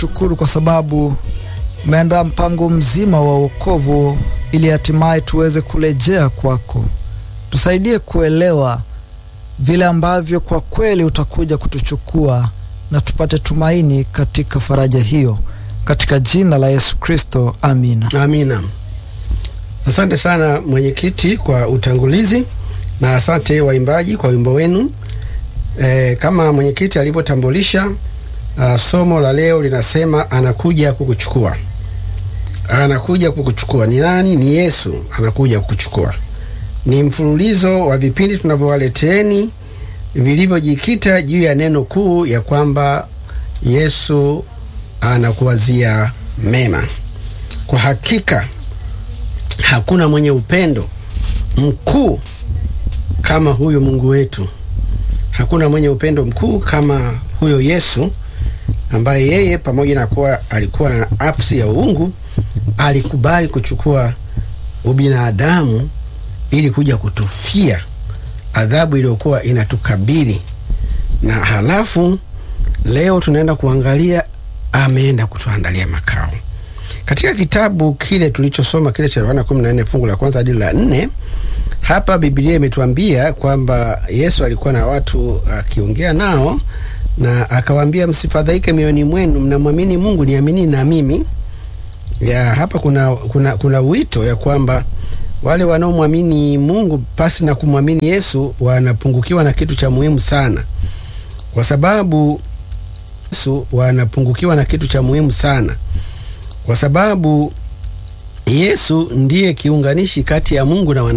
tunakushukuru kwa sababu umeandaa mpango mzima wa wokovu ili hatimaye tuweze kurejea kwako. Tusaidie kuelewa vile ambavyo kwa kweli utakuja kutuchukua na tupate tumaini katika faraja hiyo, katika jina la Yesu Kristo, amina. Amina. Asante sana mwenyekiti kwa utangulizi na asante waimbaji kwa wimbo wenu. E, kama mwenyekiti alivyotambulisha, uh, somo la leo linasema anakuja kukuchukua. Anakuja kukuchukua ni nani? Ni Yesu anakuja kukuchukua. Ni mfululizo wa vipindi tunavyowaleteeni vilivyojikita juu ya neno kuu ya kwamba Yesu anakuwazia mema. Kwa hakika hakuna mwenye upendo mkuu kama huyo Mungu wetu. Hakuna mwenye upendo mkuu kama huyo Yesu ambaye yeye pamoja na kuwa alikuwa na nafsi ya uungu alikubali kuchukua ubinadamu ili kuja kutufia adhabu iliyokuwa inatukabili, na halafu leo tunaenda kuangalia ameenda kutuandalia makao. Katika kitabu kile tulichosoma kile cha Yohana 14 fungu la kwanza hadi la nne, hapa Biblia imetuambia kwamba Yesu alikuwa na watu akiongea nao na akawaambia, msifadhaike mioyoni mwenu, mnamwamini Mungu, niamini na mimi. Ya, hapa kuna, kuna, kuna wito ya kwamba wale wanaomwamini Mungu pasi na kumwamini Yesu wanapungukiwa na kitu cha muhimu sana, kwa sababu Yesu wanapungukiwa na kitu cha muhimu sana, kwa sababu Yesu ndiye kiunganishi kati ya Mungu na